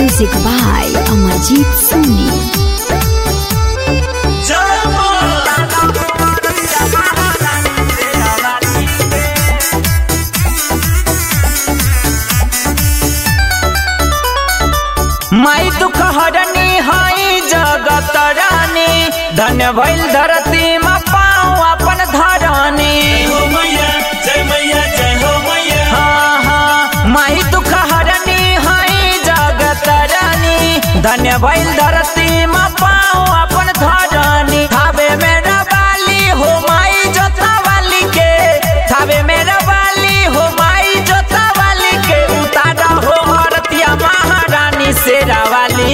Music by Amajit Soni. माई दुख हरनी हई जगत रानी धन्य भइल धरती में पाँव अपन धरनी हाँ, हाँ, माई दुख हरनी हई जगत रानी धन्य भइल धरती में पाँव अपन धरनी थावे मेरा बाली हो माई जोता वाली के थावे मेरा बाली हो माई जोता वाली के उतारा हो हरतिया महारानी शेरा वाली